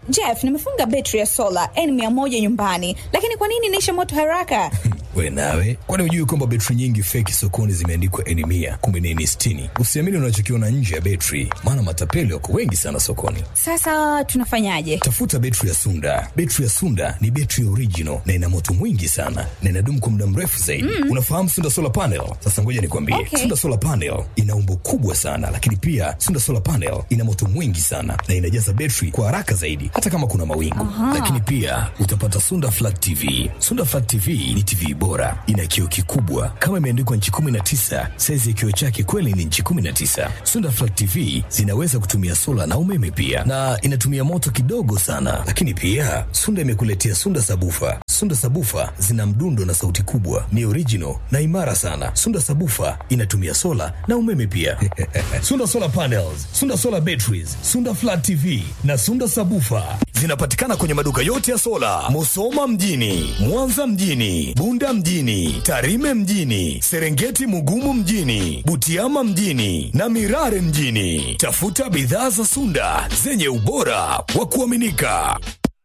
Jeff, nimefunga betri ya sola N100 nyumbani, lakini kwa nini inaisha moto haraka? We nawe, kwani hujui kwamba betri nyingi feki sokoni zimeandikwa N mia kumbe ni N sitini? Usiamini unachokiona nje ya betri, maana matapeli wako wengi sana sokoni. Sasa tunafanyaje? Tafuta betri ya Sunda. Betri ya Sunda ni betri original na ina moto mwingi sana na inadumu kwa muda mrefu zaidi. Mm. Unafahamu Sunda solar panel? Sasa ngoja nikwambie, Okay. Sunda solar panel ina umbo kubwa sana, lakini pia Sunda solar panel ina moto mwingi sana na inajaza betri kwa haraka zaidi, hata kama kuna mawingu. Lakini pia utapata Sunda flat TV. Sunda flat TV ni TV bora, ina kioo kikubwa kama imeandikwa nchi 19. Saizi ya kioo chake kweli ni nchi 19. Sunda flat TV zinaweza kutumia sola na umeme pia, na inatumia moto kidogo sana. Lakini pia Sunda imekuletea Sunda sabufa. Sunda sabufa zina mdundo na sauti kubwa, ni original na imara sana. Sunda sabufa inatumia sola na umeme pia. Sunda solar panels, Sunda solar batteries, Sunda flat TV na Sunda sabufa zinapatikana kwenye maduka yote ya sola, Musoma mjini, Mwanza mjini, Bunda mjini, Tarime mjini, Serengeti Mugumu mjini, Butiama mjini na Mirare mjini. Tafuta bidhaa za Sunda zenye ubora wa kuaminika.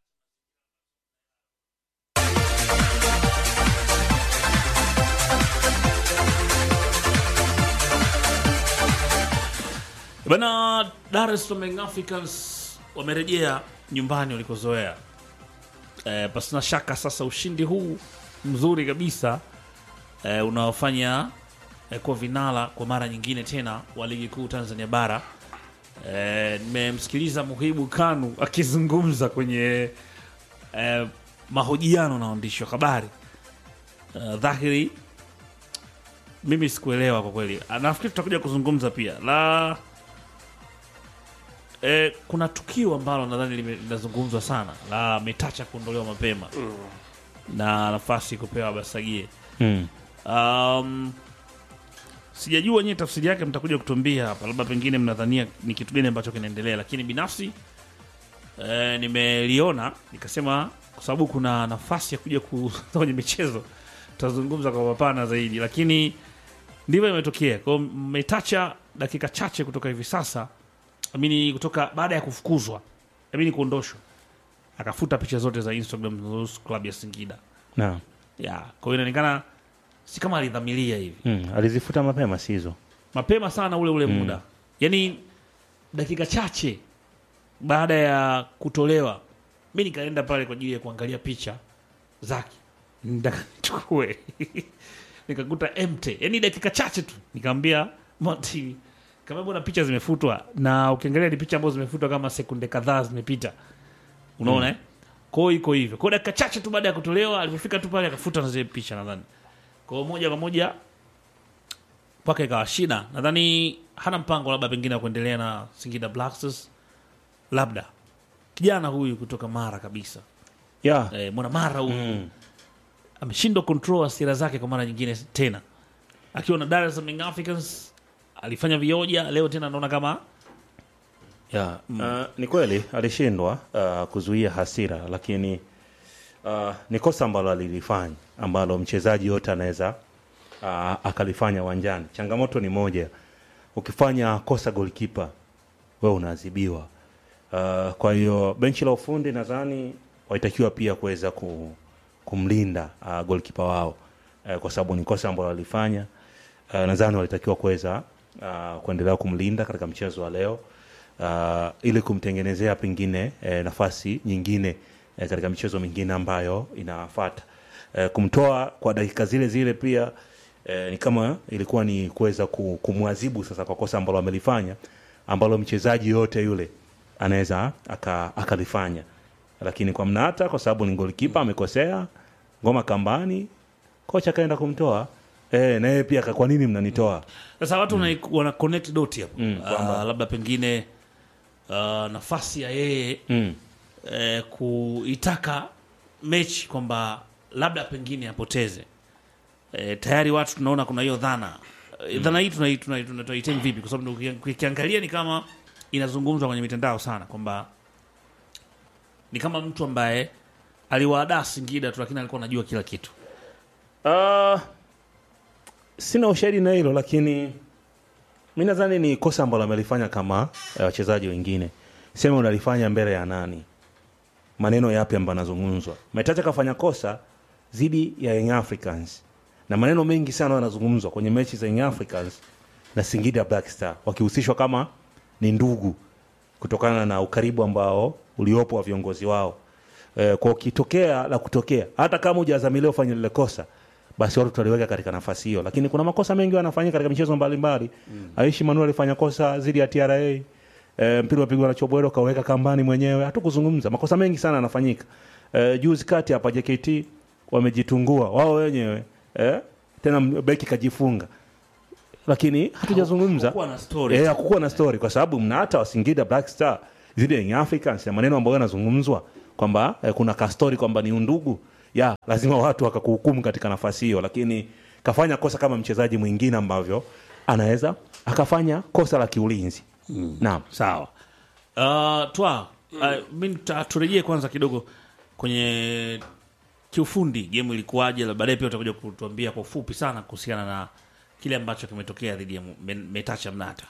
Bana, Dar es Salaam Young Africans wamerejea nyumbani walikozoea. E, pasina shaka sasa ushindi huu mzuri kabisa e, unaofanya e, kuwa vinara kwa mara nyingine tena wa ligi kuu Tanzania bara. E, nimemsikiliza Muhibu Kanu akizungumza kwenye e, mahojiano na waandishi wa habari e, dhahiri mimi sikuelewa kwa kweli. Ah, Nafikiri tutakuja kuzungumza pia la e, kuna tukio ambalo nadhani lime- linazungumzwa sana la Metacha kuondolewa mapema na nafasi kupewa Basagie. Mm. Um, sijajua nyie tafsiri yake, mtakuja kutuambia hapa, labda pengine mnadhania ni kitu gani ambacho kinaendelea, lakini binafsi e, nimeliona nikasema, kwa sababu kuna nafasi ya kuja ku kwenye michezo tutazungumza kwa mapana zaidi, lakini ndivyo imetokea. Kwa hiyo Metacha dakika chache kutoka hivi sasa, amini kutoka baada ya kufukuzwa, amini kuondoshwa, akafuta picha zote za Instagram zinazohusu klabu ya Singida Naam. ya kwa hiyo inaonekana si kama alidhamiria hivi Mm. Alizifuta mapema si hizo. mapema sana ule ule muda yaani dakika chache baada ya kutolewa mi nikaenda pale kwa ajili ya kuangalia picha zake Nataka nichukue nikakuta empty yaani dakika chache tu nikaambia Monty kama mbona picha zimefutwa na ukiangalia ni picha ambazo zimefutwa kama sekunde kadhaa zimepita unaona eh? kwao iko hivyo kwao dakika chache tu baada ya kutolewa alipofika tu pale akafuta na zile picha nadhani kwao moja kwa moja mpaka ikawa shida nadhani hana mpango labda pengine wa kuendelea na singida Black Stars labda kijana huyu kutoka mara kabisa Yeah. eh, mwana mara huyu Mm. ameshindwa control hasira zake kwa mara nyingine tena akiwa na Dar es Salaam Young Africans alifanya vioja leo tena naona kama Yeah. Uh, ni kweli alishindwa uh, kuzuia hasira lakini uh, ni kosa ambalo alilifanya ambalo mchezaji yote anaweza uh, akalifanya uwanjani. Changamoto ni moja, ukifanya kosa golikipa wewe unaadhibiwa. Uh, kwa hiyo benchi la ufundi nadhani walitakiwa pia kuweza ku, kumlinda uh, golikipa wao uh, kwa sababu ni kosa ambalo walifanya. Uh, nadhani walitakiwa kuweza uh, kuendelea kumlinda katika mchezo wa leo uh, ili kumtengenezea pengine eh, nafasi nyingine eh, katika michezo mingine ambayo inafata eh, kumtoa kwa dakika zile zile pia eh, ni kama ilikuwa ni kuweza ku- kumwadhibu sasa kwa kosa ambalo amelifanya ambalo mchezaji yote yule anaweza aka- akalifanya lakini kwa mnata kwa sababu ni golikipa amekosea ngoma kambani kocha akaenda kumtoa eh, na yeye pia aka- kwa nini mnanitoa sasa watu wana, wana connect dot hapo Mm, Ah, kwamba- labda pengine uh, nafasi ya yeye mm. eh, kuitaka mechi kwamba labda pengine apoteze eh, tayari watu tunaona kuna hiyo dhana eh, dhana hii tunai- tunai- tuna- tunaitem vipi kwa sababu uki- ukiangalia ni kama inazungumzwa kwenye mitandao sana kwamba ni kama mtu ambaye aliwaadaa Singida tu lakini alikuwa anajua kila kitu Uh, sina ushahidi na hilo lakini mi nadhani ni kosa ambalo amelifanya kama eh, wachezaji wengine sema unalifanya mbele ya nani maneno yapi ambayo yanazungumzwa metacha kafanya kosa dhidi ya young africans na maneno mengi sana yanazungumzwa kwenye mechi za young africans na singida black star wakihusishwa kama ni ndugu kutokana na ukaribu ambao uliopo wa viongozi wao e, kwa ukitokea la kutokea hata kama hujazamilia ufanye lile kosa basi watu tutaliweka katika nafasi hiyo lakini kuna makosa mengi wanafanyika katika michezo mbalimbali mm. aishi manuel alifanya kosa dhidi ya tra e, mpira unapigwa na chobwero kaweka kambani mwenyewe hatukuzungumza makosa mengi sana yanafanyika e, juzi kati hapa jkt wamejitungua wao wenyewe e, tena beki kajifunga lakini hatujazungumza Hakukuwa na story. Eh, hakukuwa na story kwa sababu mna hata wasingida black star zile Young Africans na maneno ambayo yanazungumzwa kwamba eh, kuna kastori kwamba ni undugu ya lazima watu wakakuhukumu katika nafasi hiyo lakini kafanya kosa kama mchezaji mwingine ambavyo anaweza akafanya kosa la kiulinzi mm. naam sawa uh, twa uh, mi nita- turejee kwanza kidogo kwenye kiufundi gemu ilikuwaje la baadaye pia utakuja kutuambia kwa ufupi sana kuhusiana na kile ambacho kimetokea dhidi ya Mu- Men- metacha mnata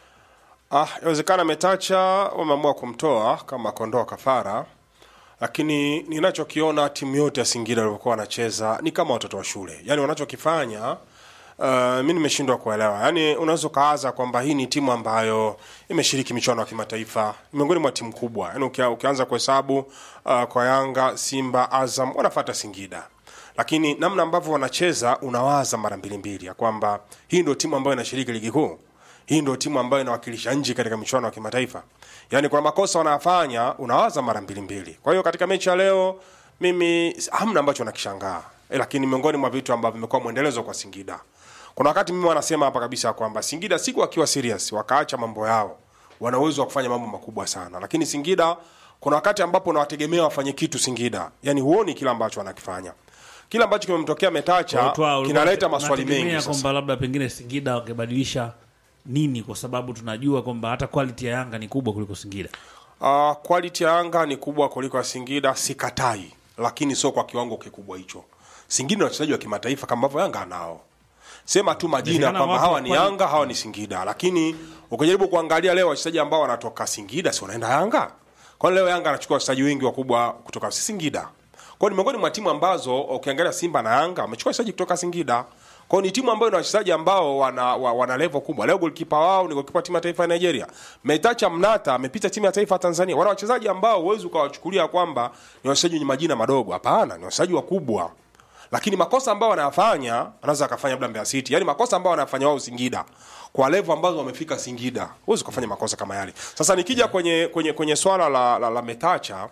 Ah, inawezekana Metacha wameamua kumtoa kama kondoa kafara, lakini ninachokiona timu yote ya Singida walivyokuwa wanacheza ni kama watoto wa shule, yaani wanachokifanya Uh, mi nimeshindwa kuelewa. Yaani unaweza ukaaza kwamba hii ni timu ambayo imeshiriki michuano ya kimataifa, ni miongoni mwa timu kubwa. Yaani ukia, ukianza kuhesabu uh, kwa Yanga, Simba, Azam wanafuata Singida lakini namna ambavyo wanacheza unawaza mara mbili mbili ya kwamba hii ndio timu ambayo inashiriki ligi kuu hii ndio timu ambayo inawakilisha nchi katika michuano ya kimataifa yaani kuna makosa wanayafanya unawaza mara mbili mbili kwa hiyo katika mechi ya leo mimi hamna ambacho nakishangaa eh, lakini miongoni mwa vitu ambavyo vimekuwa mwendelezo kwa singida kuna wakati mimi wanasema hapa kabisa kwamba singida siku wakiwa serious wakaacha mambo yao wana uwezo wa kufanya mambo makubwa sana lakini singida kuna wakati ambapo unawategemea wafanye kitu singida yani huoni kile ambacho wanakifanya kile ambacho kimemtokea metacha Twa, ulikuwa kinaleta unate- maswali unategemea mengi sasa. kwamba labda pengine singida wangebadilisha nini kwa sababu tunajua kwamba hata quality ya yanga ni kubwa kuliko singida Uh, quality ya Yanga ni kubwa kuliko ya Singida, sikatai, lakini sio kwa kiwango kikubwa hicho. Singida ni wachezaji wa kimataifa kama ambavyo Yanga anao. Sema tu majina Inawezekana kwamba wapo hawa ni kwani- Yanga, hawa ni Singida, lakini ukijaribu kuangalia leo wachezaji ambao wanatoka Singida si wanaenda Yanga. Kwa leo Yanga anachukua wachezaji wengi wakubwa kutoka Singida. Kwa ni miongoni mwa timu ambazo ukiangalia Simba na Yanga wamechukua wachezaji kutoka Singida. Kwa ni timu ambayo ina wachezaji ambao wana, wa, wana level kubwa. Leo goalkeeper wao ni goalkeeper timu ya taifa ya Nigeria. Metacha Mnata amepita timu ya taifa ya Tanzania. Wana wachezaji ambao huwezi ukawachukulia kwamba ni wachezaji wenye majina madogo. Hapana, ni wachezaji wakubwa lakini makosa ambayo wanayafanya anaweza akafanya labda Mbeya City, yani makosa ambayo wanafanya wao Singida kwa level ambazo wamefika Singida, huwezi kufanya makosa kama yale. Sasa nikija kwenye kwenye kwenye swala la, la, la Metacha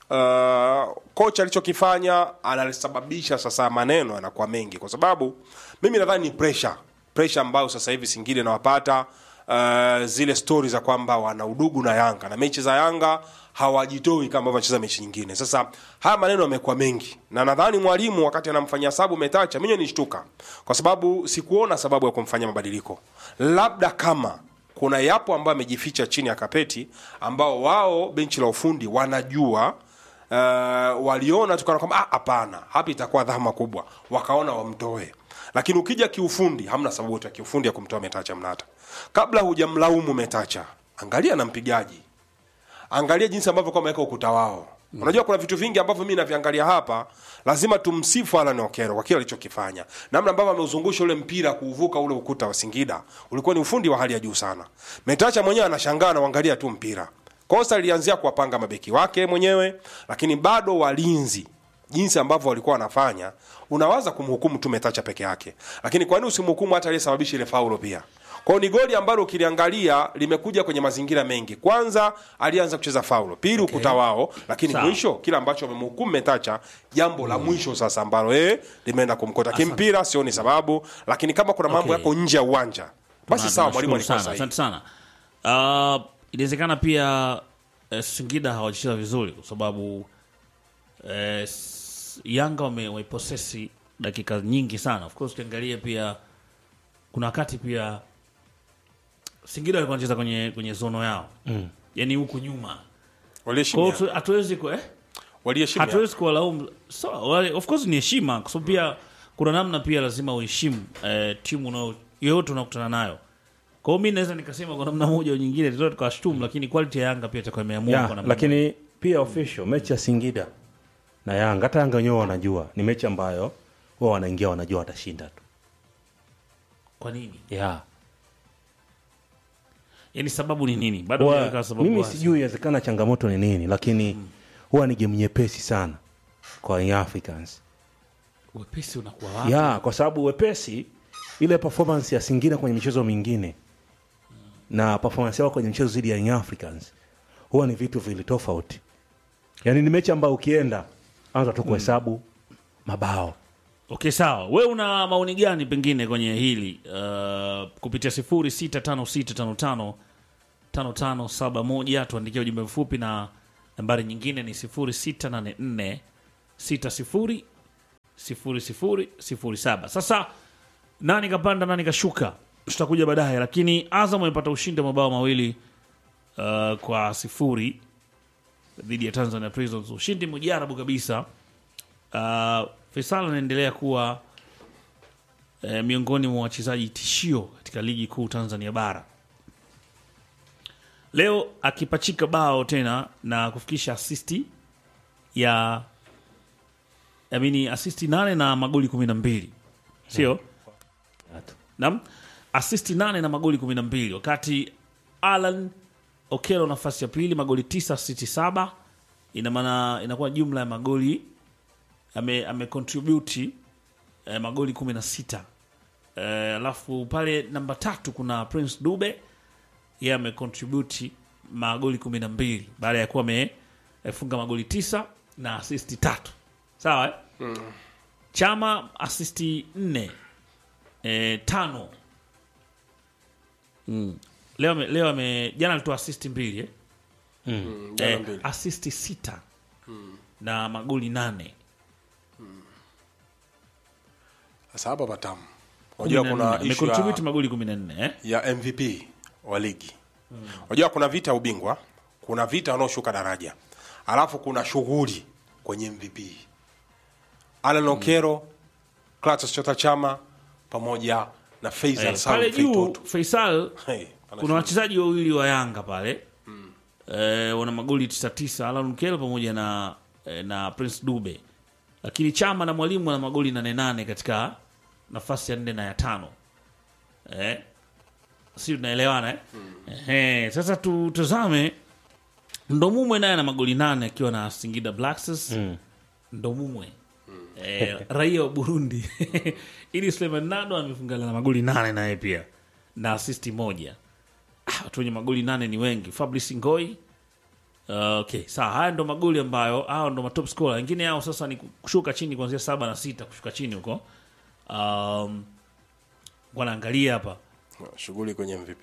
uh, kocha alichokifanya anasababisha sasa maneno yanakuwa mengi, kwa sababu mimi nadhani ni pressure pressure ambayo sasa hivi Singida inawapata uh, zile stori za kwamba wana udugu na Yanga na mechi za Yanga hawajitoi kama ambavyo wanacheza mechi nyingine. Sasa haya maneno yamekuwa mengi, na nadhani mwalimu wakati anamfanyia sabu Metacha, mimi nishtuka kwa sababu sikuona sababu ya kumfanyia mabadiliko, labda kama kuna yapo ambayo amejificha chini ya kapeti ambao wao benchi la ufundi wanajua uh, waliona tukaona kwamba "Ah, hapana hapa itakuwa dhama kubwa wakaona wamtoe lakini ukija kiufundi hamna sababu yote ya kiufundi ya kumtoa metacha mnata kabla hujamlaumu metacha angalia na mpigaji angalia jinsi ambavyo kwa wameweka ukuta wao mm. unajua kuna vitu vingi ambavyo mi naviangalia hapa lazima tumsifu alan okero kwa kile alichokifanya namna ambavyo ameuzungusha ule mpira kuuvuka ule ukuta wa singida ulikuwa ni ufundi wa hali ya juu sana metacha mwenyewe anashangaa anaangalia tu mpira kosa lilianzia kuwapanga mabeki wake mwenyewe lakini bado walinzi jinsi ambavyo walikuwa wanafanya unawaza kumhukumu tu metacha peke yake lakini kwa nini usimhukumu hata aliyesababisha ile faulo pia kwao ni goli ambalo ukiliangalia limekuja kwenye mazingira mengi kwanza alianza kucheza faulo pili okay. ukuta wao lakini Sawa. mwisho kile ambacho wamemhukumu metacha jambo la mwisho sasa ambalo yeye limeenda kumkota kimpira sioni sababu lakini kama kuna mambo Okay. yako nje ya uwanja basi Tuna- sawa mwalimu tunashukuru alikuwa sana, sahihi asante sana uh, inawezekana pia uh, singida hawajacheza vizuri kwa sababu uh, s- yanga wame- wameiposesi dakika nyingi sana of course ukiangalia pia kuna wakati pia singida walikuwa wanacheza kwenye kwenye zono yao mm. yani huku nyuma kwa waliheshimia hiyo tu- hatuwezi ku- eh? waliheshimia hatuwezi kuwalaumu so, wale- of course ni heshima kwa sababu pia kuna namna pia lazima uheshimu eh, timu unao- yoyote unaokutana nayo kwa hiyo mi naweza nikasema kwa namna moja au nyingine tunaweza tukawashtumu lakini quality ya yanga pia itakuwa imeamua ya, kwa namna lakini pia official mechi ya Singida na Yanga, hata Yanga wenyewe wanajua ni mechi ambayo wao wanaingia wanajua watashinda tu kwa nini yeah. yani sababu ni nini bado Huwa- hujaweka sababu mimi wazi. sijui inawezekana changamoto ni nini lakini huwa ni game nyepesi sana kwa Young Africans wepesi unakuwa wapi ya kwa sababu wepesi ile performance ya Singida kwenye michezo mingine na performance yao kwenye mchezo dhidi ya Young Africans huwa ni vitu vili tofauti. Yaani ni mechi ambayo ukienda anza tu kuhesabu mabao. okay sawa we una maoni gani pengine kwenye hili uh, kupitia sifuri sita tano sita tano tano tano tano saba moja tuandikia ujumbe mfupi na nambari nyingine ni sifuri sita nane nne sita sifuri sifuri sifuri sifuri saba sasa nani kapanda nani kashuka tutakuja baadaye lakini azam amepata ushindi wa mabao mawili uh, kwa sifuri dhidi ya tanzania prisons ushindi mujarabu kabisa uh, Faisal anaendelea kuwa eh, miongoni mwa wachezaji tishio katika ligi kuu Tanzania bara. Leo akipachika bao tena na kufikisha asisti ya amini asisti nane na magoli kumi na mbili sio nam asisti nane na magoli kumi na mbili wakati Alan Okelo nafasi ya pili magoli tisa asisti saba ina maana inakuwa jumla ya magoli ame, ame contribute eh, magoli kumi na sita eh, alafu pale namba tatu kuna Prince Dube yeye ame contribute magoli kumi na mbili baada ya kuwa amefunga magoli tisa na asisti tatu sawa eh? Chama asisti nne eh, tano mm. leo ame- leo ame jana alitoa asisti mbili eh? Jana eh, mbili. asisti sita na magoli nane Sasa hapa patamu. Unajua kuna issue amecontribute ya, magoli kumi na nne eh? ya MVP wa ligi. Unajua kuna vita ya ubingwa, kuna vita wanaoshuka daraja. Alafu kuna shughuli kwenye MVP. Alan Okero, Clatous Chota Chama pamoja na Faisal Eh, Salum pale juu Feitoto. Faisal Hey, pana kuna shughuli. wachezaji wawili wa Yanga pale eh, wana magoli 99 Alan Kel pamoja na eh, na Prince Dube, lakini Chama na Mwalimu wana magoli 88 katika nafasi ya nne na ya tano eh, si tunaelewana eh? Ehe, sasa tutazame Ndomumwe naye ana magoli nane akiwa na Singida Black Stars Ndomumwe eh, raia wa Burundi ili Suleiman Nado amefungana na magoli nane naye pia na asisti moja. Ah, watu wenye magoli nane ni wengi. Fabrice Ngoi Uh, okay, sawa. Haya ndo magoli ambayo hao ndo matop scorer. Wengine hao sasa ni kushuka chini kuanzia saba na sita kushuka chini huko. Um, wanaangalia hapa Shughuli kwenye MVP.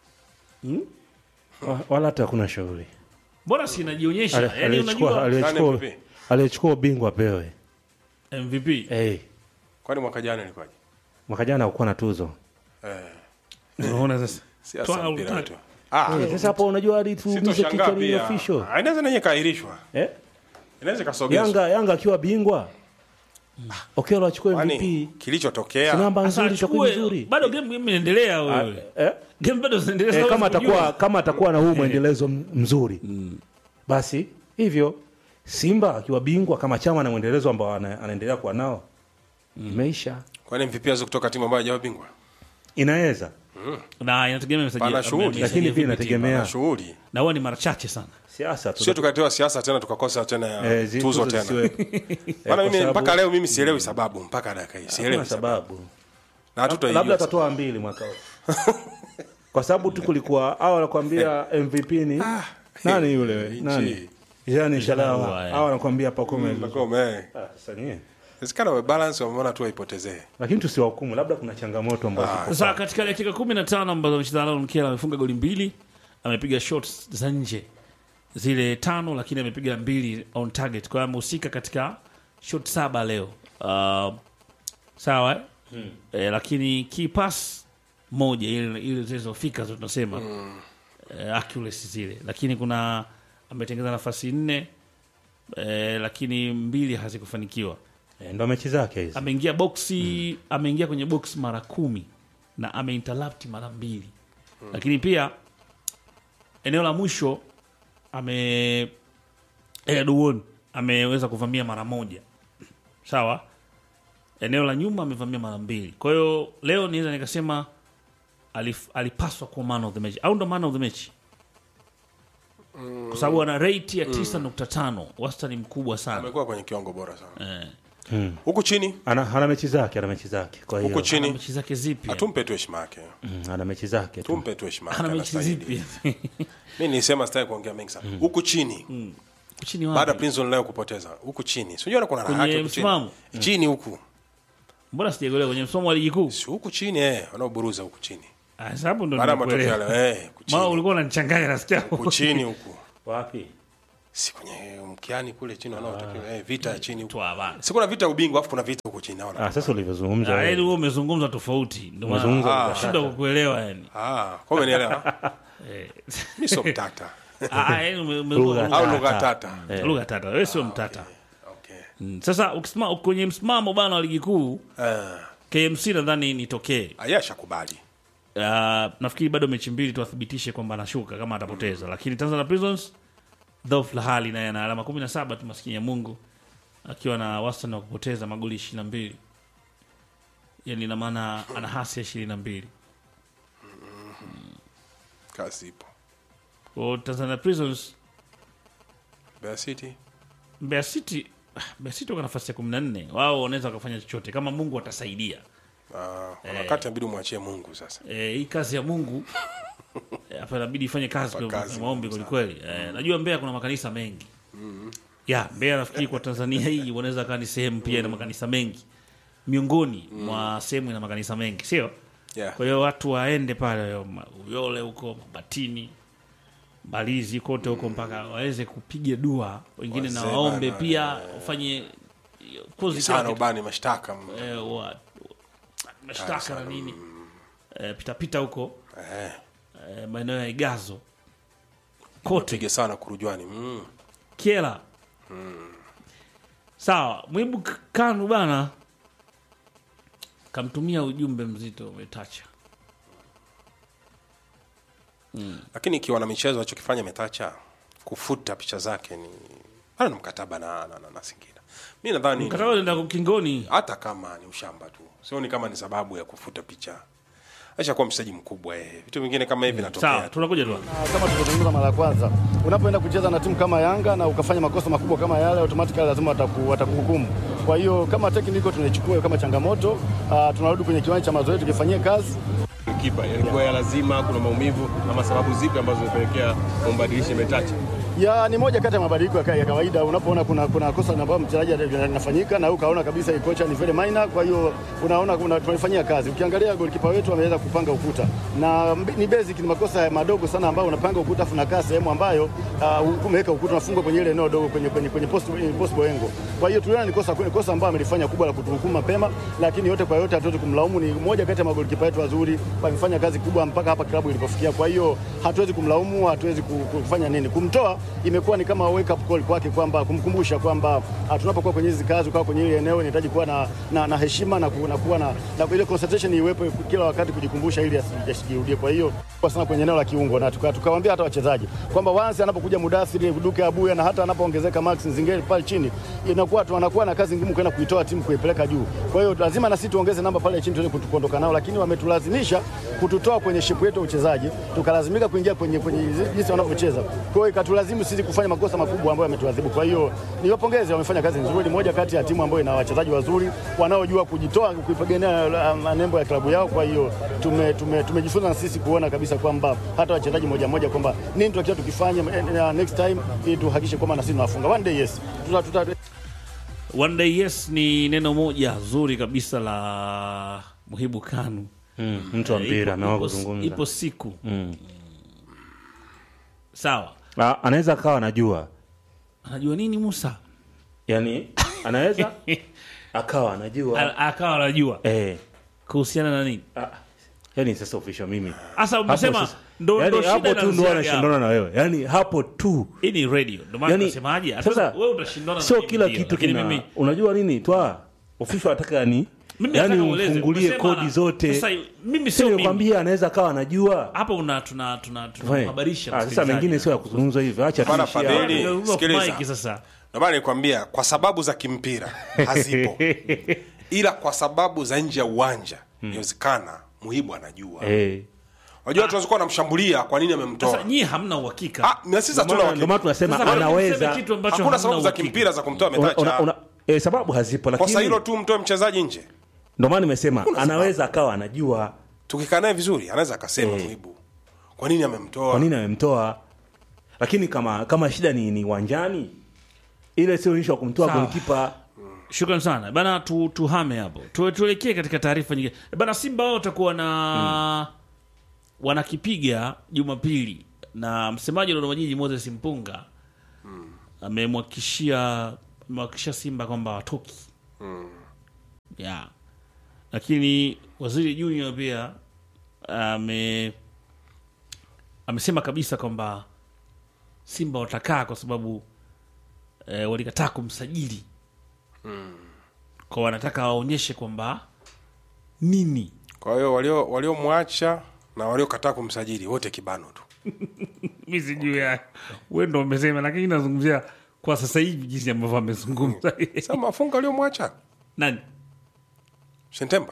Wa- Wala hata hakuna shughuli. mbona si inajionyesha Ale- yani, Aliyechukua unajua aliyechukua Nani MVP? aliyechukua ubingwa pewe. MVP Eh, Kwani mwaka jana ilikuwaje? mwaka jana hakukuwa na tuzo. unaona sasa Siasa Toa mpira utaki. tu. Ah, Eh, Sasa hapo unajua hadi tuumize sitoshangaa kichwa ni pia. official. Ah, Inaweza nenye kaahirishwa. Eh? Inaweza kasogezwa. Yanga Yanga akiwa bingwa. Okelo achukue Kwani MVP. kilichotokea Si namba Sasa nzuri itakuwa achukue- nzuri. bado game game inaendelea wewe Eh? game bado zinaendelea Eh, sasa kama huwezi kujua. atakuwa kama atakuwa na huu mwendelezo m- mzuri basi hivyo Simba akiwa bingwa kama chama na mwendelezo ambao ana, anaendelea kuwa nao imeisha, kwani MVP aweze kutoka timu ambayo haijawa bingwa? inaweza na inategemea msajili- Pana shughuli. msajili Lakini pia vipi inategemea. timu. Na shughuli. na huwa ni mara chache sana siasa tu Sio tukaletewa siasa tena tukakosa tena ya Eh, zi- tuzo tuzo tena. zisiwepo. Maana kwa mimi sababu- mpaka leo mimi sielewi sababu mpaka dakika hii. Hakuna Sielewi sababu. sababu, Na hatutoijua. labda atatoa mbili mwaka huu kwa sababu tu kulikuwa au anakuambia MVP ni nani yule nchi. nani Jean Shalawa eh. au anakuambia Pacome Pacome, eh. Ah, sasa nyie. Inawezekana wa balance wameona tu waipotezee. lakini tusiwahukumu, labda kuna changamoto ambazo ziko sasa katika dakika kumi na tano ambazo amecheza Aaron Mkela amefunga goli mbili amepiga shots za nje zile tano lakini amepiga mbili on target kwa hiyo amehusika katika shot saba leo uh, sawa eh? Eh, lakini key pass moja ile ile zilizofika zo tunasema eh, accuracy zile lakini kuna ametengeza nafasi nne eh, lakini mbili hazikufanikiwa Eh, ndo mechi zake hizi. ameingia boksi ameingia kwenye box mara kumi na ameinterrupt mara mbili lakini pia eneo la mwisho ame Eduon ameweza kuvamia mara moja, sawa. Eneo la nyuma amevamia mara mbili. Kwa hiyo leo niweza nikasema alif, alipaswa kuwa man of the match au ndo man of the match kwa sababu ana rate ya 9.5 wastani mkubwa sana amekuwa kwenye kiwango bora sana eh. huku chini ana, ana mechi zake ana mechi zake kwa hiyo huku Ana chini mechi zake zipi tumpe tu heshima yake mm, ana mechi zake tu tumpe tu heshima yake ana mechi anastahili. zipi mi nisema sitaki kuongea mengi sana huku chini chini baada ya wapi Prison leo kupoteza huku chini sijui kuna Kwenye raha yake huku chini msimamo? chini huku mbona sijaelewa kwenye msomo wa ligi kuu si huku chini eh wanaoburuza huku chini Ah, sasa hapo ndo baada ya matokeo nimekuelewa. yale eh huku Mama chini ulikuwa unanichanganya nasikia huku chini huku wapi si kwenye mkiani kule chini wanaotakiwa eh vita ya chini huku Toa bana. si kuna vita ya ubingwa afu kuna vita huku chini naona ah, sasa ulivyozungumza Ah, wewe. yaani wewe umezungumza tofauti ndio maana Umezungumza ah, shida kukuelewa yani ah kwa umenielewa Eh. mimi sio mtata Ah, ah, yaani ume- ume- Lugha lugha- au lugha tata lugha tata wewe sio mtata okay Mm, sasa ukisema kwenye msimamo bana wa ligi kuu eh KMC nadhani nitokee ayasha kubali uh, nafikiri bado mechi mbili tuwathibitishe kwamba anashuka kama atapoteza lakini Tanzania Prisons dhofu la hali naye ana alama 17 tu maskini ya Mungu akiwa na wastani wa kupoteza magoli 22 yani ina maana ana hasi ya 22 kazi ipo kwa hiyo Tanzania Prisons Mbeya City Mbeya City ah, Mbeya City wako nafasi ya 14 wao wanaweza wakafanya chochote kama Mungu atasaidia ah kuna wakati inabidi umwachie Mungu sasa Eh, hii kazi ya Mungu eh, hapa inabidi ifanye kazi kwa kazi kwa maombi kwelikweli. Eh, najua Mbeya kuna makanisa mengi ya Mbeya nafikiri kwa Tanzania hii wanaweza kaa ni sehemu pia ina makanisa mengi miongoni mwa sehemu ina makanisa mengi, sio? yeah Kwa hiyo watu waende pale ma- Uyole huko Mabatini, Mbalizi kote huko mpaka waweze kupiga dua, wengine na Wazee waombe bana, pia wafanye of course kila sana kitu ubani mashtaka eh, wa- mashtaka na nini eh, pitapita huko eh eh, maeneo ya Igazo kote pige sana kurujwani mm. Kiela sawa. Mwibu K- Kanu bana kamtumia ujumbe mzito umetacha lakini ikiwa na michezo alichokifanya metacha kufuta picha zake ni ana na mkataba na, na, na, na Singida mi nadhani mkataba unaenda ukingoni. hata kama ni ushamba tu sioni kama ni sababu ya kufuta picha acha kuwa mchezaji mkubwa eh. vitu vingine kama hivi Sawa, natokea tu tunakuja tu Na kama tulivyozungumza mara ya kwanza, unapoenda kucheza na timu kama Yanga na ukafanya makosa makubwa kama yale, automatically lazima wataku, watakuhukumu. Kwa hiyo kama technical tunaichukua kama changamoto, uh, tunarudi kwenye kiwanja cha mazoezi tukifanyie kazi kipa ilikuwa ya lazima, kuna maumivu ama sababu zipi ambazo zimepelekea umbadilishe Metacha? ya ni moja kati ya mabadiliko ya ka- ya kawaida. Unapoona kuna, kuna kosa ambayo mchezaji linafanyika na ukaona kabisa hii kocha ni very minor, kwa hiyo unaona kuna tunaifanyia kazi. Ukiangalia golikipa wetu ameweza kupanga ukuta na mbi- ni basic, ni makosa madogo sana ambayo unapanga ukuta afu unakaa sehemu ambayo uh, umeweka ukuta unafungwa kwenye ile eneo dogo kwenye kwenye kwenye post possible engo. Kwa hiyo tuliona ni kosa ni kosa ambayo amelifanya kubwa la kutuhukumu mapema, lakini yote kwa yote hatuwezi kumlaumu. Ni moja kati ya magolikipa wetu wazuri, wamefanya kazi kubwa mpaka hapa klabu ilipofikia. Kwa hiyo hatuwezi kumlaumu, hatuwezi ku- ku- kufanya nini. Kumtoa imekuwa ni kama wake up call kwake, kwamba kumkumbusha kwamba ah, tunapokuwa kwenye hizi kazi, ukawa kwenye ile eneo inahitaji kuwa na, na, na heshima na, ku, na kuwa na, na ile concentration iwepo kila wakati kujikumbusha ili asi- asijirudie. Kwa hiyo kwa sana kwenye eneo la kiungo na tuka- tukawaambia hata wachezaji kwamba once anapokuja Mudathiri Duke Abuya na hata anapoongezeka Max Nzingeli pale chini, inakuwa tu anakuwa na kazi ngumu kwenda kuitoa timu kuipeleka juu. Kwa hiyo lazima na sisi tuongeze namba pale chini tuweze kutu- kuondoka nao, lakini wametulazimisha kututoa kwenye shepu yetu ya uchezaji, tukalazimika kuingia kwenye kwenye jinsi wanavyocheza. Kwa hiyo ikatulazimu sisi kufanya makosa makubwa ambayo yametuadhibu. Kwa hiyo niwapongeze, wamefanya kazi nzuri. Moja kati ya timu ambayo ina wachezaji wazuri wanaojua kujitoa kuipigania uh, nembo ya klabu yao. Kwa hiyo tume, tume, tumejifunza na sisi kuona kabisa kwamba hata wachezaji moja moja kwamba nini tutakiwa tukifanya eh, eh, next time ili tuhakikishe kwamba na sisi tunafunga one day yes tuta, tuta, One day yes ni neno moja zuri kabisa la Muhibu Kanu. mm, mtu wa Eh, mpira ipo- ameamua ipo- kuzungumza Ipo siku mm. sawa, Ah, anaweza akawa anajua anajua nini Musa yani anaweza akawa anajua A- akawa anajua eh, kuhusiana na nini ah, yani sasa official mimi hasa. Hapo Umesema sasa- ndo yani ndo shida hapo tu ndo inaanziaga anashindana na wewe yani hapo tu hapo. Hii ni radio, ndo maana yani tunasemaje? sasa Wewe utashindana na sio mimi kila ndio, kitu lakini kina mimi unajua nini twa official anataka yani Mimi Yaani nataka ueleze. umfungulie Umesema kodi ana- zote. Sasa mimi sio mimi. kwambia anaweza kawa anajua Hapa una tuna tuna Fine. tunahabarisha. Ah, sasa msikilizaji. mengine sio ya kuzungumzwa hivyo acha Bana tuishie Fadhili. hapo. Ndio, Sikiliza. Mike sasa. Ndio maana nikwambia kwa sababu za kimpira hazipo, ila kwa sababu za nje ya uwanja inawezekana Muhibu anajua. Eh. Unajua watu wanaweza kuwa wanamshambulia kwa nini Sasa amemtoa. nyie hamna uhakika. Ah, na sisi hatuna Ndio maana- ndio maana uhakika. tunasema Sasa kwa nini mseme anaweza kitu ambacho Hakuna hamna sababu za uhakika? kimpira za kumtoa Una- una- ametacha. una- eh, sababu hazipo Kosa lakini hilo tu mtoe mchezaji nje. ndio maana nimesema anaweza akawa anajua Tukikaa naye vizuri anaweza akasema Muhibu. Kwa nini amemtoa? kwa nini amemtoa lakini kama kama shida ni ni uwanjani ile sio issue ya kumtoa Sawa. golikipa Shukran sana bana, tu, tuhame hapo tu, tuelekee katika taarifa nyingine bana. Simba wao watakuwa na wanakipiga Jumapili na msemaji wa Dodoma Jiji Moses Mpunga amemhakikishia amewahakikishia Simba kwamba watoki yeah. Lakini waziri Junior pia ame amesema kabisa kwamba Simba watakaa kwa sababu eh, walikataa kumsajili kwa wanataka waonyeshe kwamba nini Kwa hiyo walio waliomwacha na waliokataa kumsajili wote kibano tu. mi sijui ya we ndo umesema lakini nazungumzia kwa sasa hivi jinsi ambavyo amezungumza Sasa mafunga waliomwacha nani Sentemba.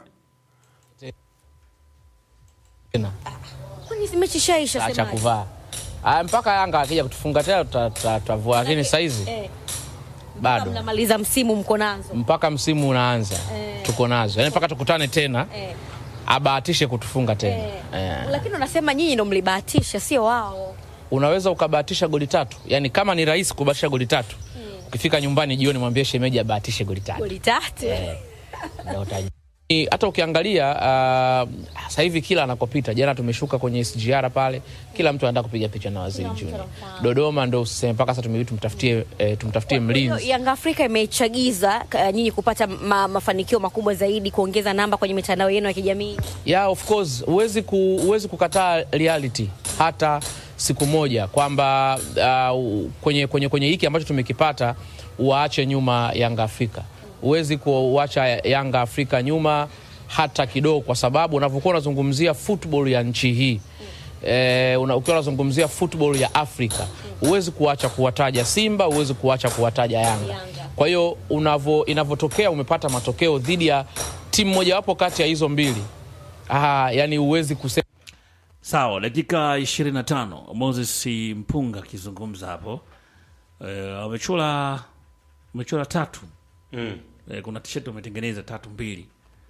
tena Kwani si mechi ishaisha acha semaje? kuvaa Aya, mpaka Yanga akija kutufunga tena tuta- tuta- tutavua, lakini saizi Eh, bado mnamaliza msimu mko nazo. mpaka msimu unaanza tuko nazo, yani mpaka tukutane tena Eh, abahatishe kutufunga tena eh. eh. Lakini unasema nyinyi ndo mlibahatisha, sio wao. Unaweza ukabahatisha goli tatu, yani kama ni rahisi kubahatisha goli tatu, ukifika nyumbani jioni mwambie shemeji abahatishe goli tatu Goli tatu. Ndio utaji- Ni- hata ukiangalia uh, sasa hivi kila anakopita, jana tumeshuka kwenye SGR pale, kila mtu anataka kupiga picha na Waziri Junior. Dodoma ndo usiseme mpaka sasa tumebidi tumtafutie eh, tumtafutie Kwa hiyo mlinzi. Yanga Afrika imechagiza uh, nyinyi kupata ma, mafanikio makubwa zaidi, kuongeza namba kwenye mitandao yenu ya kijamii. Yeah, of course huwezi ku, huwezi kukataa reality hata siku moja kwamba uh, kwenye, kwenye, kwenye hiki ambacho tumekipata waache nyuma Yanga Afrika. Huwezi kuacha Yanga Afrika nyuma hata kidogo, kwa sababu unavyokuwa unazungumzia football ya nchi hii eh, una, ukiwa unazungumzia football ya Afrika huwezi kuacha kuwataja Simba, huwezi kuacha kuwataja Yanga. Kwa hiyo unavo inavyotokea umepata matokeo dhidi ya timu mojawapo kati ya hizo mbili ah, yani huwezi kusema sawa dakika 25 moses mpunga akizungumza hapo Eh, wamechora wamechora tatu Mm. Eh, kuna t-shirt wametengeneza tatu mbili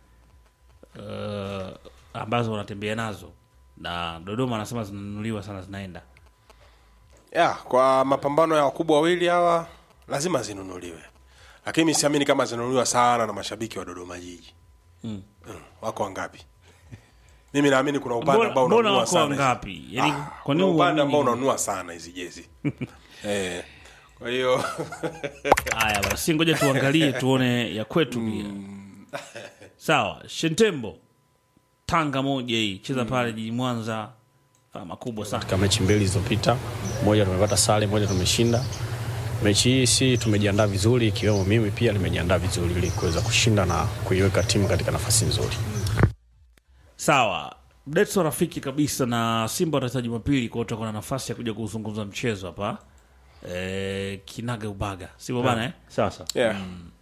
Eh, ambazo wanatembea nazo na dodoma anasema zinanunuliwa sana zinaenda ya kwa mapambano ya wakubwa wawili hawa lazima zinunuliwe lakini mi siamini kama zinanunuliwa sana na mashabiki wa dodoma jiji mm. wako wangapi mimi naamini kuna upande Mbona- ambao mbona unanunua wako sana wangapi? hizi- Yaani, Ah, kwa kuna nini upande uamini? ambao unanunua sana hizi jezi eh, kwa hiyo haya basi ngoja tuangalie tuone ya kwetu pia sawa shentembo tanga moja hii cheza pale jiji mwanza faa makubwa sana katika mechi mbili zilizopita, moja tumepata sare, moja tumeshinda. Mechi hii si tumejiandaa vizuri, ikiwemo mimi pia nimejiandaa vizuri ili kuweza kushinda na kuiweka timu katika nafasi nzuri. sawa detso rafiki kabisa na simba watacheza jumapili kwao tutakuwa na nafasi ya kuja kuzungumza mchezo hapa e, kinaga ubaga sivyo bana eh? sasa yeah.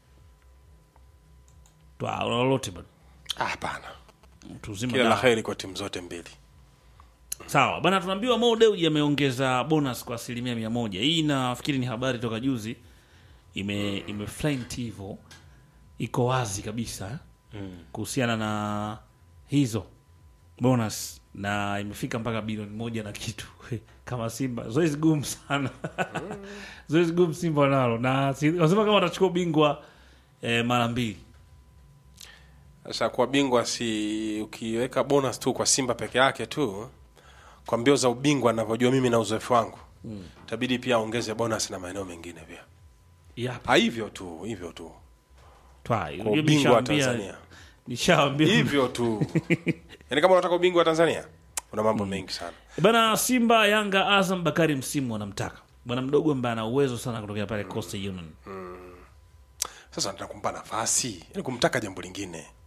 Twa- una lolote bado Ah, hapana tuzima kila la dawa. heri kwa timu zote mbili sawa bana tunaambiwa Mo Dewji ameongeza bonus kwa asilimia mia moja hii nafikiri ni habari toka juzi ime ime flying hivyo iko wazi kabisa kuhusiana na hizo bonus na imefika mpaka bilioni moja na kitu kama simba zoezi gumu sana zoezi gumu simba nalo na si- wanasema kama watachukua ubingwa eh, mara mbili sasa kuwa bingwa si ukiweka bonus tu kwa simba peke yake tu kwa mbio za ubingwa navyojua mimi na uzoefu wangu itabidi pia aongeze bonus na maeneo mengine pia Yap. ha, hivyo tu hivyo tu Twa, kwa hiyo ubingwa wa nishaambia- tanzania nishaambia hivyo tu yaani kama unataka ubingwa wa tanzania una mambo mengi sana bana simba yanga azam bakari msimu wanamtaka bwana mdogo ambaye ana uwezo sana kutokea pale coastal union sasa nataka kumpa nafasi yani kumtaka jambo lingine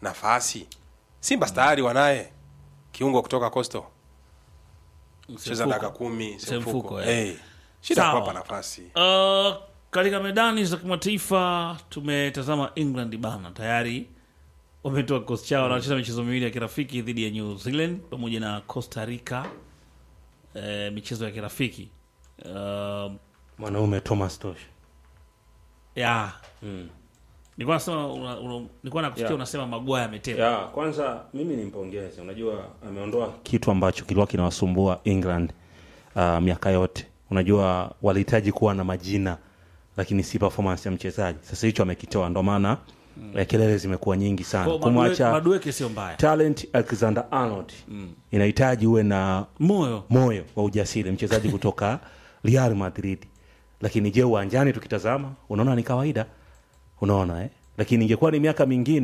nafasi simba tayari wanaye kiungo kutoka costo cheza dakika kumi Semfuko, semfuko eh. hey. shida Sawa. kuwapa nafasi Uh, katika medani za kimataifa tumetazama England bana, tayari wametoa kikosi chao, wanacheza michezo miwili ya kirafiki dhidi ya New Zealand pamoja na Costa Rica, eh, michezo ya kirafiki uh, mwanaume Thomas Tosh ya nilikuwa nasema una- una- nilikuwa nakusikia Ya. unasema Maguire ametema ya kwanza mimi nimpongeze unajua ameondoa kitu ambacho kilikuwa kinawasumbua england uh, miaka yote unajua walihitaji kuwa na majina lakini si performance ya mchezaji sasa hicho amekitoa ndo maana mm. kelele zimekuwa nyingi sana Kwa Madueke- kumwacha Madueke sio mbaya, talent alexander arnold inahitaji uwe na moyo moyo wa ujasiri mchezaji kutoka real madrid lakini je uwanjani tukitazama unaona ni kawaida unaona eh? lakini ingekuwa ni miaka mingine